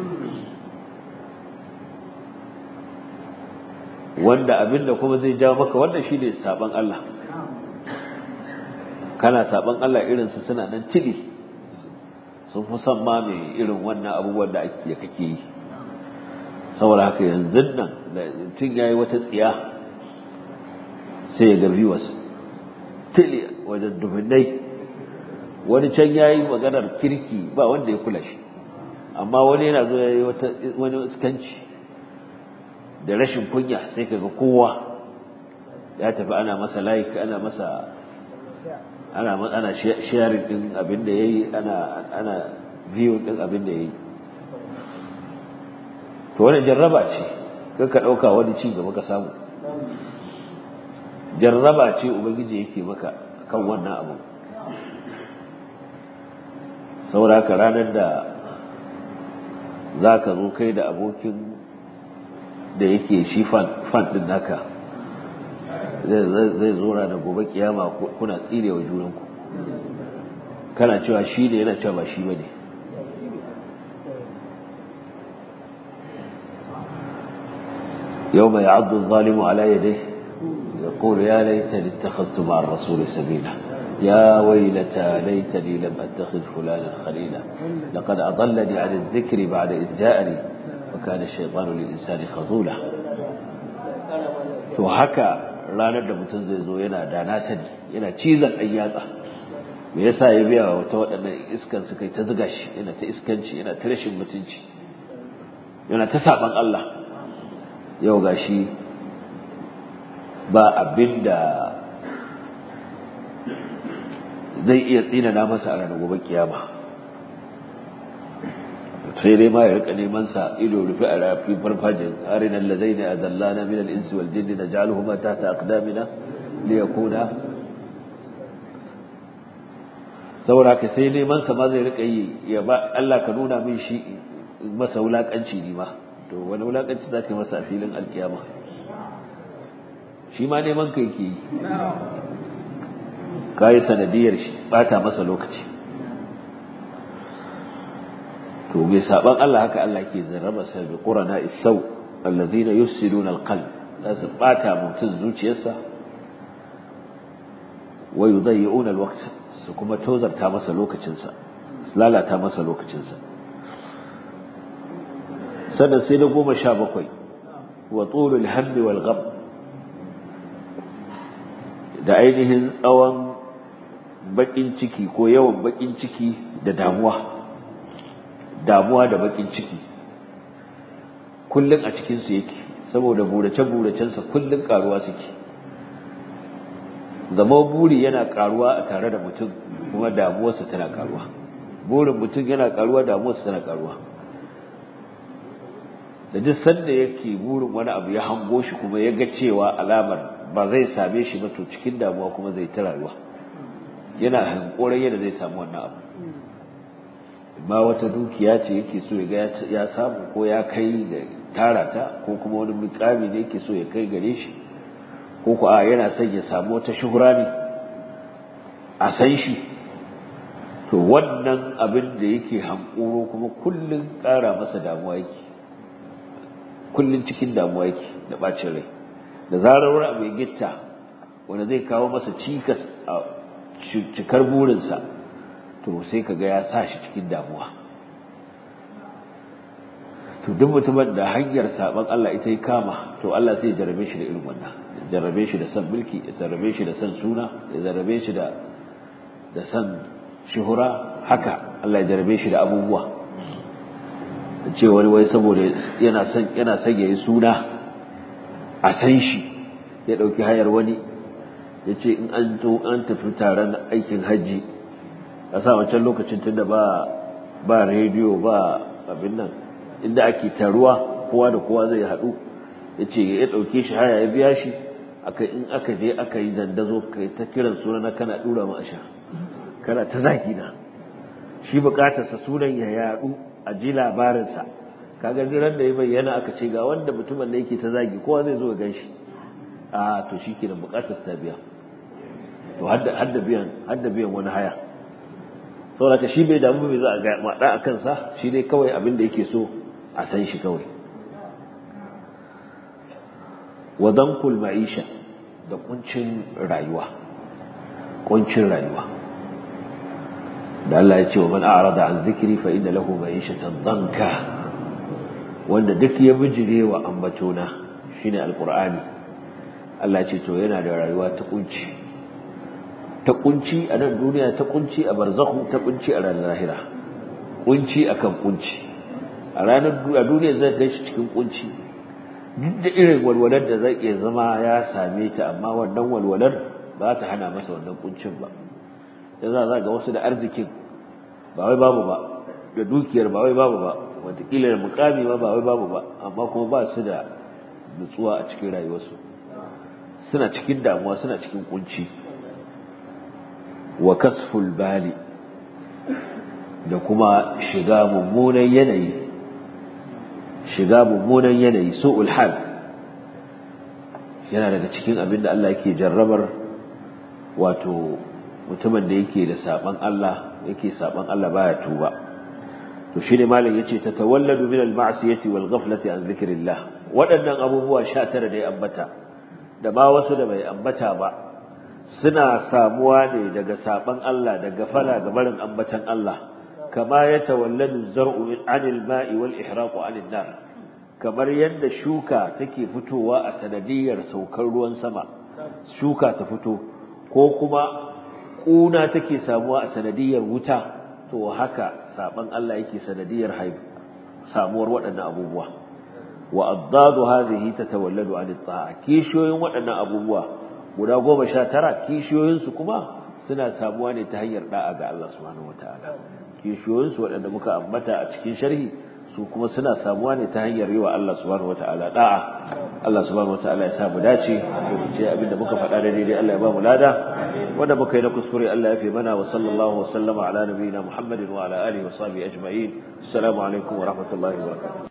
wanda abinda kuma zai jawo maka wanda shi ne saban Allah kana saban Allah irinsu suna nan tili sun fi son ma mai irin wannan abubuwan da ake kake yi saboda haka yanzu nan da mutum ya yi wata tsiya sai ya ga viewers tiliya wajen dubinnai wani can ya yi maganar kirki ba wanda ya kula shi amma wani yana zo ya yi wani iskanci da rashin kunya sai kaga kowa ya tafi ana masa like ana masa ana ana sharing din abin da yayi ana ana view din abin da yayi to wannan jarraba ce kai ka dauka wani ci gaba ka samu jarraba ce ubangiji yake maka kan wannan abu saboda haka ranar da za ka zo kai da abokin da yake shi fan din naka zai zo da gobe kiyama kuna tsirewa junanku kana cewa shi ne yana cewa ba shi ba ne يوم يعض الظالم على يديه يقول يا ليتني اتخذت مع الرسول سبيلا يا ويلتى ليتني لم اتخذ فلانا خليلا لقد اضلني عن الذكر بعد اذ جاءني وكان الشيطان للانسان خذولا to haka ranar da mutum zai zo yana da na sani yana cizon ɗan yatsa me yasa ya biya wa wata waɗannan iskan su kai ta zuga shi yana ta iskanci yana ta rashin mutunci yana ta saban Allah yau gashi ba abin da zai iya tsinana masa a ranar gobe kiyama sai dai ma ya rika neman sa ido rufe a rafi farfajin arina alladaina adallana min al-insi wal jinni naj'aluhuma tahta aqdamina li yakuna saboda ka sai neman sa ma zai rika yi ya ba Allah ka nuna min shi masa wulakanci ni ma to wani wulakanci zaka yi masa a filin alkiyama shi ma neman kai ke yi kai sanadiyar shi bata masa lokaci to bai saban Allah haka Allah ke zarraba sa bi qurana isau alladhina yufsiduna alqalb za su bata mutum zuciyarsa wa yudayyi'una alwaqt su kuma tozarta masa lokacinsa lalata masa lokacinsa sannan sai na goma sha bakwai wa tsulul hammi wal gham da ainihin tsawon bakin ciki ko yawan bakin ciki da damuwa damuwa da bakin ciki kullun a cikin su yake saboda burace-buracensa kullun karuwa suke zama buri yana karuwa a tare da mutum kuma damuwarsa tana karuwa burin mutum yana karuwa damuwarsa tana karuwa da duk sanda yake burin wani abu ya hango shi kuma ya ga cewa alamar ba zai same shi ba to cikin damuwa kuma zai ta rayuwa yana hankoran yadda zai samu wannan abu ma wata dukiya ce yake so ya ga ya samu ko ya kai ga tara ta ko kuma wani mukami ne yake so ya kai gare shi ko ko a yana son ya samu wata shuhura ne a san shi to wannan abin da yake hankoro kuma kullun ƙara masa damuwa yake kullun cikin damuwa yake da bacin rai da zarar wani abu ya gitta wanda zai kawo masa cikas a cikar burinsa to sai ka ga ya sa shi cikin damuwa to duk mutumin da hanyar saban Allah ita yi kama to Allah sai ya jarabe shi da irin wannan ya jarabe shi da san mulki ya jarabe shi da san suna ya jarabe shi da da san shuhura haka Allah ya jarabe shi da abubuwa ce wani wai saboda yana son yana son yayi suna a san shi ya dauki hayar wani ya ce in an to an tafi taron aikin hajji a sa wancan lokacin tunda ba ba rediyo ba abin nan inda ake taruwa kowa da kowa zai haɗu ya ce ya ɗauke shi haya ya biya shi aka in aka je aka yi dandazo kai ta kiran suna na kana ɗura ma sha kana ta zaki na shi buƙatarsa sunan ya yaɗu a ji labarinsa kaga ran da ya bayyana aka ce ga wanda mutumin da yake ta zagi kowa zai zo ya gan shi a to shi ke da buƙatar ta biya to hadda biyan hadda biyan wani haya saboda ka shi bai damu bai za a ga maɗa a kansa shi dai kawai abin da yake so a san shi kawai wadankul ma'isha da kuncin rayuwa kuncin rayuwa da Allah ya ce wa man a'rada an zikri fa inna lahu ma'ishatan danka wanda duk ya bijire wa ambatona shine alqur'ani Allah ya ce to yana da rayuwa ta kunci ta kunci a nan duniya ta kunci a barzakhu ta kunci a ranar lahira kunci akan kunci a ranar a duniya zai ga shi cikin kunci duk da irin walwalar da zai iya zama ya same ta amma wannan walwalar ba ta hana masa wannan kuncin ba da za za ga wasu da arzikin ba wai babu ba da dukiyar ba wai babu ba wataƙila da mukami ma ba wai babu ba amma kuma ba su da nutsuwa a cikin rayuwarsu suna cikin damuwa suna cikin kunci wa kasful bali da kuma shiga mummunan yanayi shiga mummunan yanayi su'ul hal yana daga cikin abin da Allah yake jarrabar wato mutumin da yake da saban Allah yake saban Allah baya tuba to shine malam yace tatawalladu min al-ma'siyati wal ghaflati an dhikrillah waɗannan abubuwa 19 da ya ambata da ba wasu da bai ambata ba suna samuwa ne daga saban Allah da gafala ga barin ambatan Allah kama ya tawalladu zar'u min anil ma'i wal ihraqu anil nar kamar yadda shuka take fitowa a sanadiyar saukar ruwan sama shuka ta fito ko kuma kuna take samuwa a sanadiyar wuta to haka saban Allah yake sanadiyar haifu samuwar waɗannan abubuwa wa addadu hadhihi tatawalladu anit ta'a kishiyoyin waɗannan abubuwa guda goma sha tara kishiyoyinsu kuma suna samuwa ne ta hanyar da'a ga Allah subhanahu wataala kishiyoyinsu waɗanda muka ambata a cikin sharhi su kuma suna samuwa ne ta hanyar yi wa Allah subhanahu wataala da'a Allah subhanahu wataala ya sa mu dace mu ce abinda muka faɗa da daidai Allah ya ba mu lada wanda muka yi na kuskure Allah ya fi mana wa sallallahu wa sallama ala nabiyina Muhammadin wa ala alihi wa sahbihi ajma'in assalamu alaikum wa rahmatullahi wa barakatuh